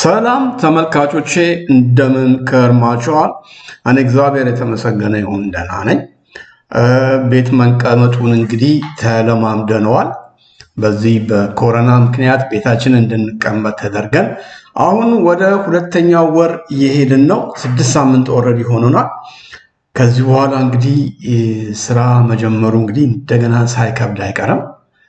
ሰላም ተመልካቾቼ እንደምን ከርማችኋል? እኔ እግዚአብሔር የተመሰገነ ይሁን ደህና ነኝ። ቤት መቀመጡን እንግዲህ ተለማምደነዋል። በዚህ በኮሮና ምክንያት ቤታችን እንድንቀመጥ ተደርገን አሁን ወደ ሁለተኛው ወር እየሄድን ነው። ስድስት ሳምንት ኦልሬዲ ሆኖናል። ከዚህ በኋላ እንግዲህ ስራ መጀመሩ እንግዲህ እንደገና ሳይከብድ አይቀርም።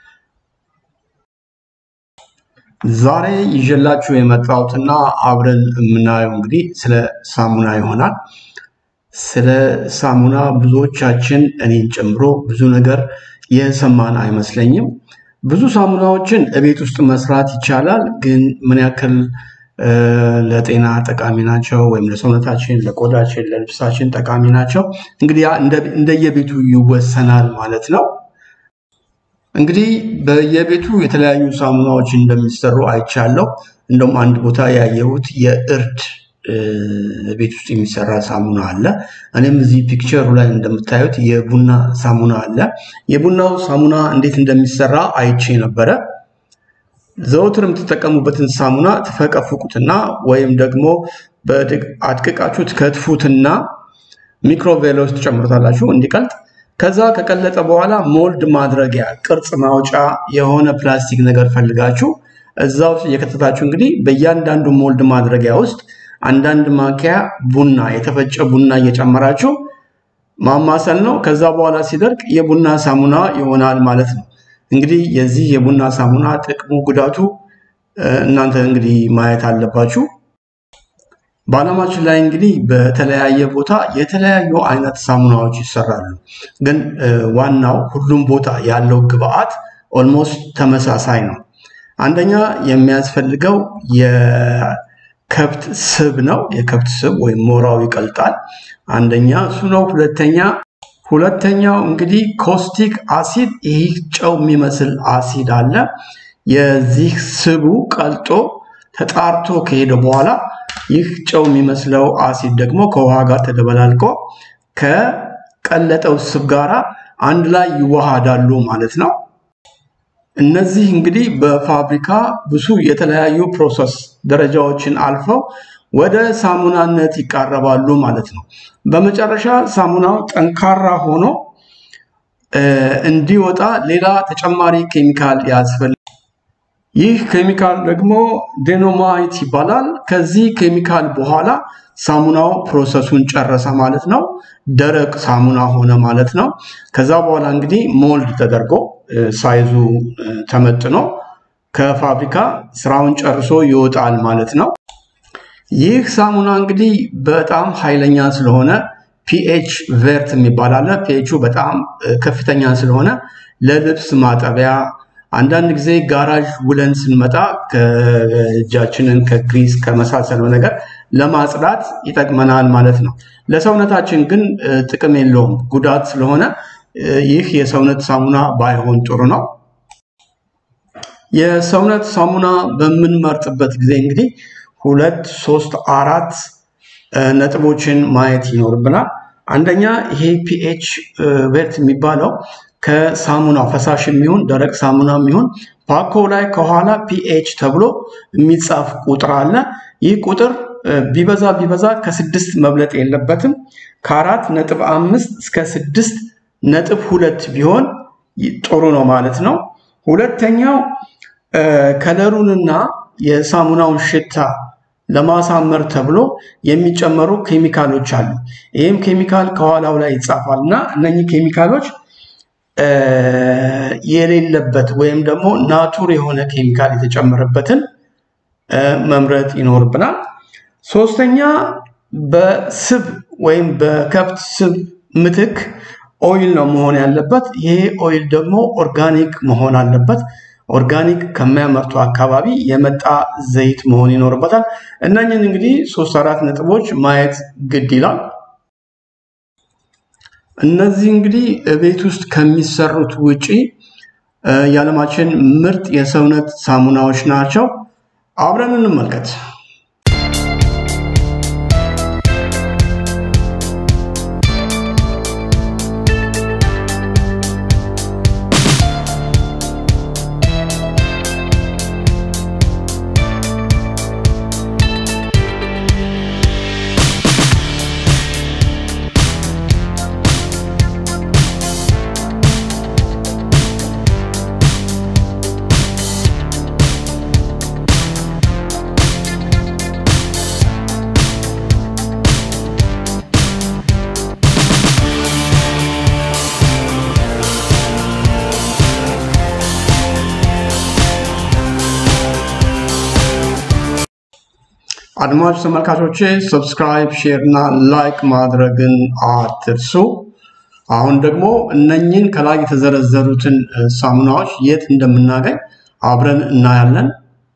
ዛሬ ይዤላችሁ የመጣሁትና አብረን የምናየው እንግዲህ ስለ ሳሙና ይሆናል። ስለ ሳሙና ብዙዎቻችን እኔን ጨምሮ ብዙ ነገር የሰማን አይመስለኝም። ብዙ ሳሙናዎችን እቤት ውስጥ መስራት ይቻላል፣ ግን ምን ያክል ለጤና ጠቃሚ ናቸው ወይም ለሰውነታችን፣ ለቆዳችን፣ ለልብሳችን ጠቃሚ ናቸው እንግዲህ ያ እንደየቤቱ ይወሰናል ማለት ነው። እንግዲህ በየቤቱ የተለያዩ ሳሙናዎች እንደሚሰሩ አይቻለሁ። እንደውም አንድ ቦታ ያየሁት የእርድ ቤት ውስጥ የሚሰራ ሳሙና አለ። እኔም እዚህ ፒክቸሩ ላይ እንደምታዩት የቡና ሳሙና አለ። የቡናው ሳሙና እንዴት እንደሚሰራ አይቼ ነበረ። ዘወትር የምትጠቀሙበትን ሳሙና ትፈቀፍቁትና ወይም ደግሞ አድቅቃችሁ ትከትፉትና ሚክሮቬሎ ውስጥ ትጨምሩታላችሁ እንዲቀልጥ ከዛ ከቀለጠ በኋላ ሞልድ ማድረጊያ ቅርጽ ማውጫ የሆነ ፕላስቲክ ነገር ፈልጋችሁ እዛ ውስጥ እየከተታችሁ እንግዲህ በእያንዳንዱ ሞልድ ማድረጊያ ውስጥ አንዳንድ ማንኪያ ቡና የተፈጨ ቡና እየጨመራችሁ ማማሰል ነው። ከዛ በኋላ ሲደርቅ የቡና ሳሙና ይሆናል ማለት ነው። እንግዲህ የዚህ የቡና ሳሙና ጥቅሙ፣ ጉዳቱ እናንተ እንግዲህ ማየት አለባችሁ። በዓለማችን ላይ እንግዲህ በተለያየ ቦታ የተለያዩ አይነት ሳሙናዎች ይሰራሉ። ግን ዋናው ሁሉም ቦታ ያለው ግብአት ኦልሞስት ተመሳሳይ ነው። አንደኛ የሚያስፈልገው የከብት ስብ ነው። የከብት ስብ ወይም ሞራው ይቀልጣል። አንደኛ እሱ ነው። ሁለተኛ ሁለተኛው እንግዲህ ኮስቲክ አሲድ፣ ይህ ጨው የሚመስል አሲድ አለ። የዚህ ስቡ ቀልጦ ተጣርቶ ከሄደ በኋላ ይህ ጨው የሚመስለው አሲድ ደግሞ ከውሃ ጋር ተደበላልቆ ከቀለጠው ስብ ጋራ አንድ ላይ ይዋሃዳሉ ማለት ነው። እነዚህ እንግዲህ በፋብሪካ ብዙ የተለያዩ ፕሮሰስ ደረጃዎችን አልፈው ወደ ሳሙናነት ይቃረባሉ ማለት ነው። በመጨረሻ ሳሙናው ጠንካራ ሆኖ እንዲወጣ ሌላ ተጨማሪ ኬሚካል ያስፈልጋል። ይህ ኬሚካል ደግሞ ዴኖማይት ይባላል። ከዚህ ኬሚካል በኋላ ሳሙናው ፕሮሰሱን ጨረሰ ማለት ነው። ደረቅ ሳሙና ሆነ ማለት ነው። ከዛ በኋላ እንግዲህ ሞልድ ተደርጎ ሳይዙ ተመጥኖ ከፋብሪካ ስራውን ጨርሶ ይወጣል ማለት ነው። ይህ ሳሙና እንግዲህ በጣም ኃይለኛ ስለሆነ ፒኤች ቬርት የሚባል አለ። ፒኤቹ በጣም ከፍተኛ ስለሆነ ለልብስ ማጠቢያ አንዳንድ ጊዜ ጋራዥ ውለን ስንመጣ ከእጃችንን ከግሪስ ከመሳሰለው ነገር ለማጽዳት ይጠቅመናል ማለት ነው። ለሰውነታችን ግን ጥቅም የለውም፣ ጉዳት ስለሆነ ይህ የሰውነት ሳሙና ባይሆን ጥሩ ነው። የሰውነት ሳሙና በምንመርጥበት ጊዜ እንግዲህ ሁለት ሶስት አራት ነጥቦችን ማየት ይኖርብናል። አንደኛ ይሄ ፒኤች ቬርት የሚባለው ከሳሙናው ፈሳሽ የሚሆን ደረቅ ሳሙና የሚሆን ፓኮ ላይ ከኋላ ፒኤች ተብሎ የሚጻፍ ቁጥር አለ። ይህ ቁጥር ቢበዛ ቢበዛ ከስድስት መብለጥ የለበትም። ከአራት ነጥብ አምስት እስከ ስድስት ነጥብ ሁለት ቢሆን ጥሩ ነው ማለት ነው። ሁለተኛው ከለሩንና የሳሙናውን ሽታ ለማሳመር ተብሎ የሚጨመሩ ኬሚካሎች አሉ። ይህም ኬሚካል ከኋላው ላይ ይጻፋል እና እነኚህ ኬሚካሎች የሌለበት ወይም ደግሞ ናቱር የሆነ ኬሚካል የተጨመረበትን መምረጥ ይኖርብናል። ሶስተኛ በስብ ወይም በከብት ስብ ምትክ ኦይል ነው መሆን ያለበት። ይሄ ኦይል ደግሞ ኦርጋኒክ መሆን አለበት። ኦርጋኒክ ከሚያመርቱ አካባቢ የመጣ ዘይት መሆን ይኖርበታል። እነኝን እንግዲህ ሶስት አራት ነጥቦች ማየት ግድ ይላል። እነዚህ እንግዲህ ቤት ውስጥ ከሚሰሩት ውጪ የዓለማችን ምርጥ የሰውነት ሳሙናዎች ናቸው። አብረን እንመልከት። አድማጭ ተመልካቾቼ ሰብስክራይብ፣ ሼር እና ላይክ ማድረግን አትርሱ። አሁን ደግሞ እነኝን ከላይ የተዘረዘሩትን ሳሙናዎች የት እንደምናገኝ አብረን እናያለን።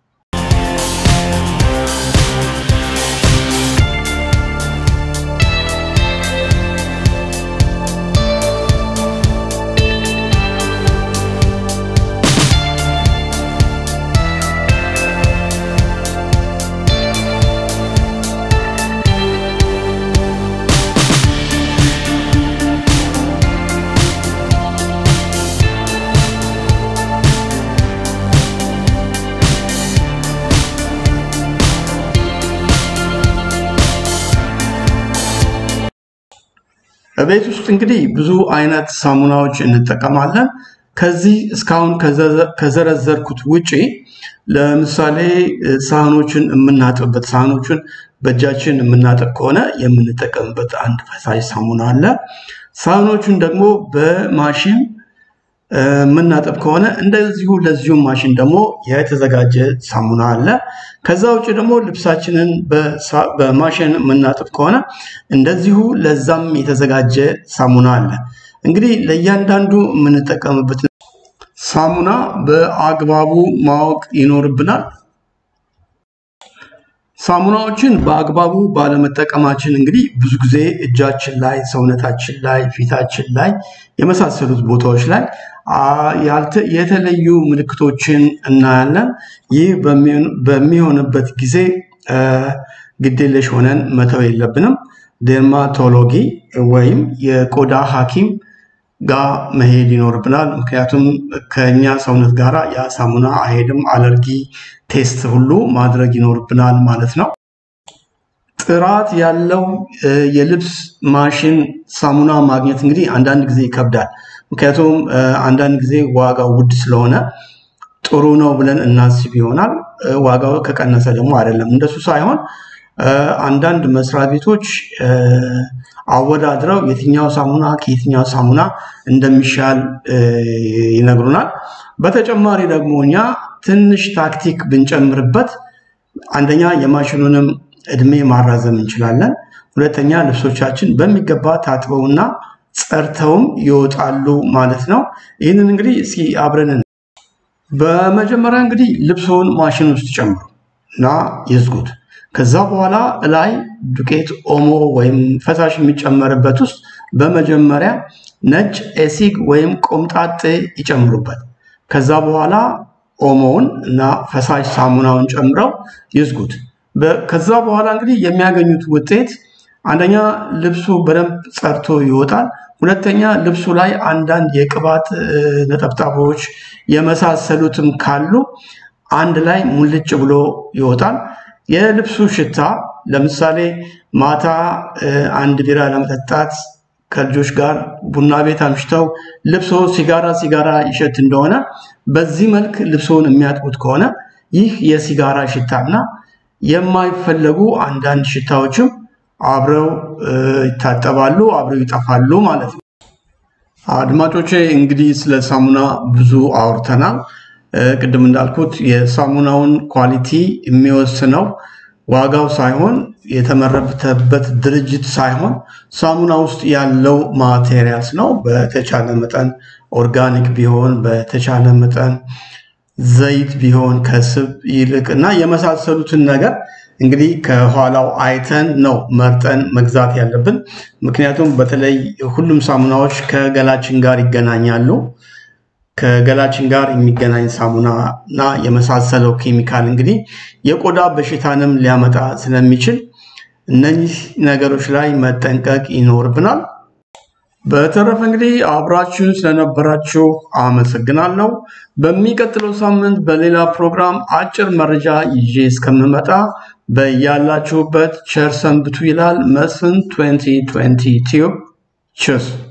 በቤት ውስጥ እንግዲህ ብዙ አይነት ሳሙናዎች እንጠቀማለን። ከዚህ እስካሁን ከዘረዘርኩት ውጪ ለምሳሌ ሳህኖችን የምናጥብበት ሳህኖችን በእጃችን የምናጥብ ከሆነ የምንጠቀምበት አንድ ፈሳሽ ሳሙና አለ። ሳህኖቹን ደግሞ በማሽን የምናጥብ ከሆነ እንደዚሁ ለዚሁ ማሽን ደግሞ የተዘጋጀ ሳሙና አለ። ከዛ ውጭ ደግሞ ልብሳችንን በማሽን የምናጥብ ከሆነ እንደዚሁ ለዛም የተዘጋጀ ሳሙና አለ። እንግዲህ ለእያንዳንዱ የምንጠቀምበት ሳሙና በአግባቡ ማወቅ ይኖርብናል። ሳሙናዎችን በአግባቡ ባለመጠቀማችን እንግዲህ ብዙ ጊዜ እጃችን ላይ፣ ሰውነታችን ላይ፣ ፊታችን ላይ የመሳሰሉት ቦታዎች ላይ የተለዩ ምልክቶችን እናያለን። ይህ በሚሆንበት ጊዜ ግዴለሽ ሆነን መተው የለብንም። ዴርማቶሎጊ ወይም የቆዳ ሐኪም ጋር መሄድ ይኖርብናል። ምክንያቱም ከኛ ሰውነት ጋር ያ ሳሙና አይሄድም። አለርጊ ቴስት ሁሉ ማድረግ ይኖርብናል ማለት ነው። ጥራት ያለው የልብስ ማሽን ሳሙና ማግኘት እንግዲህ አንዳንድ ጊዜ ይከብዳል። ምክንያቱም አንዳንድ ጊዜ ዋጋው ውድ ስለሆነ ጥሩ ነው ብለን እናስብ ይሆናል። ዋጋው ከቀነሰ ደግሞ አይደለም። እንደሱ ሳይሆን አንዳንድ መስሪያ ቤቶች አወዳድረው የትኛው ሳሙና ከየትኛው ሳሙና እንደሚሻል ይነግሩናል። በተጨማሪ ደግሞ እኛ ትንሽ ታክቲክ ብንጨምርበት አንደኛ የማሽኑንም እድሜ ማራዘም እንችላለን። ሁለተኛ ልብሶቻችን በሚገባ ታጥበውና ጸርተውም ይወጣሉ ማለት ነው። ይህንን እንግዲህ እስኪ አብረን በመጀመሪያ እንግዲህ ልብሶን ማሽን ውስጥ ጨምሩ እና ይዝጉት። ከዛ በኋላ ላይ ዱቄት ኦሞ ወይም ፈሳሽ የሚጨመርበት ውስጥ በመጀመሪያ ነጭ ኤሲግ ወይም ቆምጣጤ ይጨምሩበት። ከዛ በኋላ ኦሞውን እና ፈሳሽ ሳሙናውን ጨምረው ይዝጉት። ከዛ በኋላ እንግዲህ የሚያገኙት ውጤት አንደኛ ልብሱ በደንብ ጸርቶ ይወጣል። ሁለተኛ ልብሱ ላይ አንዳንድ የቅባት ነጠብጣቦች የመሳሰሉትም ካሉ አንድ ላይ ሙልጭ ብሎ ይወጣል። የልብሱ ሽታ ለምሳሌ ማታ አንድ ቢራ ለመጠጣት ከልጆች ጋር ቡና ቤት አምሽተው ልብሶ ሲጋራ ሲጋራ ይሸት እንደሆነ በዚህ መልክ ልብሶን የሚያጥቡት ከሆነ ይህ የሲጋራ ሽታና የማይፈለጉ አንዳንድ ሽታዎችም አብረው ይታጠባሉ፣ አብረው ይጠፋሉ ማለት ነው። አድማጮቼ እንግዲህ ስለ ሳሙና ብዙ አውርተናል። ቅድም እንዳልኩት የሳሙናውን ኳሊቲ የሚወስነው ዋጋው ሳይሆን የተመረተበት ድርጅት ሳይሆን ሳሙና ውስጥ ያለው ማቴሪያልስ ነው። በተቻለ መጠን ኦርጋኒክ ቢሆን፣ በተቻለ መጠን ዘይት ቢሆን ከስብ ይልቅ እና የመሳሰሉትን ነገር እንግዲህ ከኋላው አይተን ነው መርጠን መግዛት ያለብን። ምክንያቱም በተለይ ሁሉም ሳሙናዎች ከገላችን ጋር ይገናኛሉ። ከገላችን ጋር የሚገናኝ ሳሙና እና የመሳሰለው ኬሚካል እንግዲህ የቆዳ በሽታንም ሊያመጣ ስለሚችል እነዚህ ነገሮች ላይ መጠንቀቅ ይኖርብናል። በተረፈ እንግዲህ አብራችሁን ስለነበራችሁ አመሰግናለሁ። በሚቀጥለው ሳምንት በሌላ ፕሮግራም አጭር መረጃ ይዤ እስከምመጣ በያላችሁበት ቸር ሰንብቱ ይላል መስፍን 2020 ቲዩብ ችስ